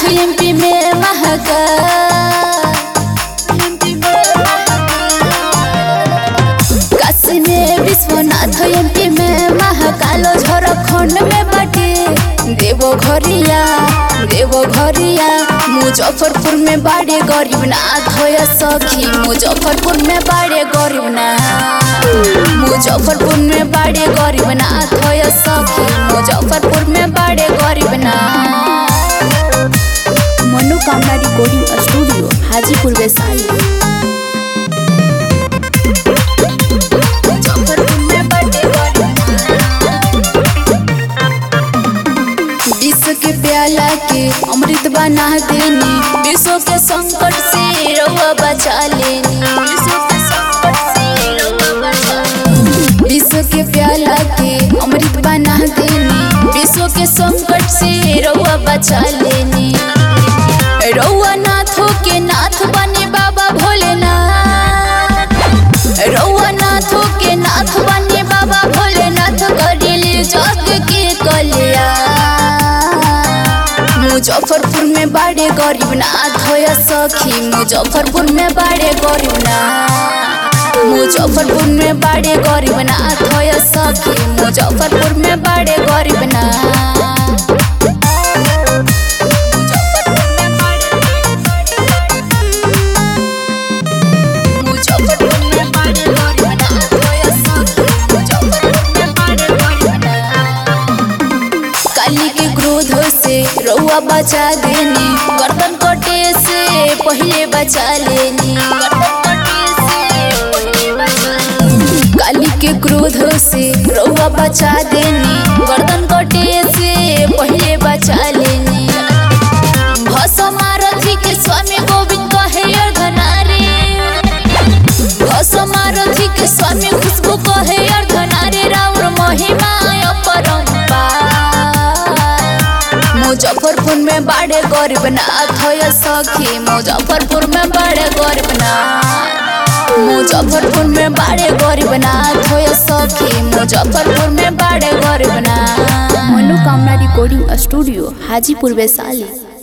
MP में महका काशी में विश्वनाथ एमपी में महाकालो झारखंड में बाटे देवो घरिया देवो घरिया मुजफ्फरपुर में बाड़े गरीब नाथ होया सखी मुजफ्फरपुर में बाड़े गरीब नाथ मुजफ्फरपुर में बाड़े गरीब नाथ होया सखी मुजफ्फरपुर में बाड़े गरीब नाथ मनोकामना रिकॉर्डिंग स्टूडियो हाजीपुर वैशाली मुजफ्फरपुर में बाड़े गरीब विश्व के प्याला के अमृत बना देनी विश्व के संकट से रउआ बचा लेनी विश्व के संकट से रउआ बचा लेनी। विश्व के प्याला के अमृत बना देनी विश्व के संकट से रउआ बचा लेनी रउआ नाथों के नाथ बने बाबा भोलेनाथ रउआ नाथों के नाथ बने बाबा भोलेनाथ करेले जग के कल्याण मुजफ्फरपुर में बाड़े गरीब नाथ होया सखी मुजफ्फरपुर में बाड़े गरीब नाथ मुजफ्फरपुर में बाड़े गरीब नाथ होया सखी मुजफ्फरपुर में बाड़े गरीब नाथ मुजफ्फरपुर में बाड़े गरीब नाथ होया सखी मुजफ्फरपुर में बाड़े गरीब नाथ काली के क्रोध से रउआ बचा देनी गर्दन कटे से पहले बचा लेनी काली के क्रोध से रउआ बचा देनी गर्दन कटे से पहले बचा लेनी भसमारथी के स्वामी गोविंद कहे अर्धनारी भसमारथी के स्वामी खुशबू कहे अर्धनारी राउर महिमा अपरंपार मुजफ्फरपुर में बाड़े गरीब नाथ होया सखी मुजफ्फरपुर में बाड़े गरीब नाथ मुजफ्फरपुर में बाड़े गरीब नाथ होया सखी मुजफ्फरपुर में बाड़े गरीब नाथ मनोकामना रिकॉर्डिंग स्टूडियो हाजीपुर वैशाली